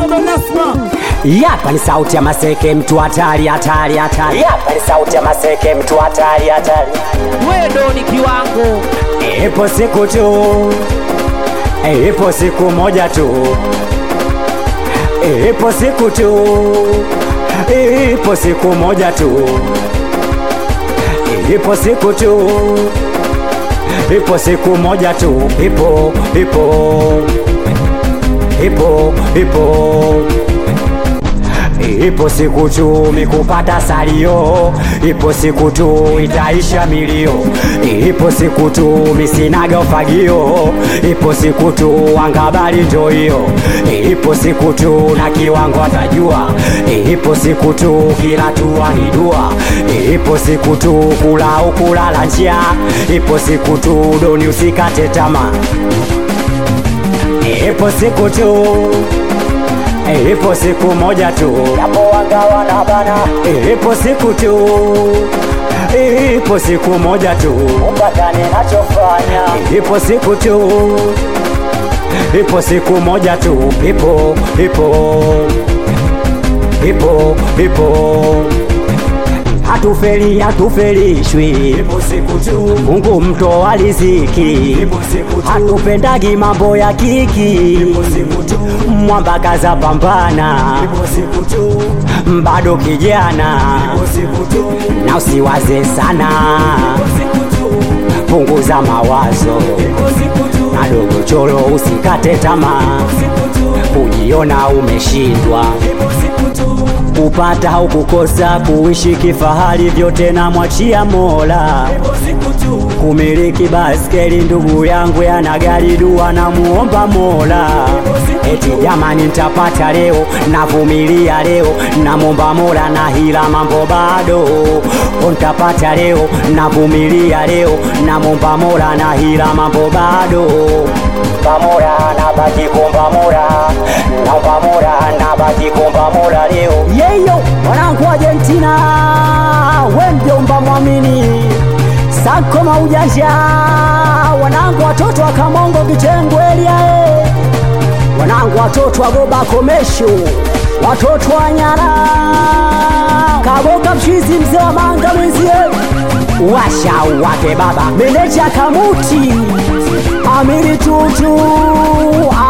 baba Nasma. Yapa ni sauti ya Maseke, mtu hatari hatari hatari. Yapa ni sauti ya Maseke, mtu hatari hatari. Wewe ni kiwango. Ipo siku tu, ipo siku moja tu, ipo siku tu, ipo siku moja tu, ipo siku tu, ipo siku moja tu, ipo ipo ipo ipo Ipo siku tu mikupata salio, ipo siku tu itaisha milio, ipo siku tu misinaga ufagio, ipo siku tu angabali ndo hiyo, ipo siku tu na kiwango atajua, ipo siku tu kila tua ni dua, ipo siku tu kula ukulala njaa, ipo siku tu doni usikate tamaa, ipo siku tu Ipo siku moja tu yapo wangawa na bana, ipo siku tu, ipo siku moja tu upatane nachofanya, ipo siku tu, ipo siku moja tu, ipo ipo ipo ipo hatufeli hatufelishwi, ipo siku tu, Mungu mtoa riziki, ipo siku tu, hatupendagi mambo ya kiki, ipo siku tu, mwamba kaza pambana, ipo siku tu, bado kijana, ipo siku tu, na usiwaze sana, ipo siku tu, punguza mawazo, ipo siku tu, na dogo choro usikate tamaa, ipo siku tu, kujiona umeshindwa, ipo siku tu kupata au kukosa, kuishi kifahari, vyote na mwachia Mola. Kumiliki baskeli, ndugu yangu yana gari, dua na muomba Mola. Eti jamani, nitapata leo, navumilia leo, namwomba Mola, na hila mambo bado. Nitapata leo, navumilia leo, namwomba Mola, na hila mambo bado. Mola, nabaki kumba Mola, naomba Mola, nabaki kumba Mola leo. Yeyo mwanangu Argentina, we mjomba mwamini sako maujanja, wanangu watoto wa Kamongo Kitengwelia, eh. wanangu watoto wa Goba Komesho, watoto wa Nyara Kaboka mchizi mzee wa manga mwenzie washa wake baba meneja Kamuti Amiri Tutu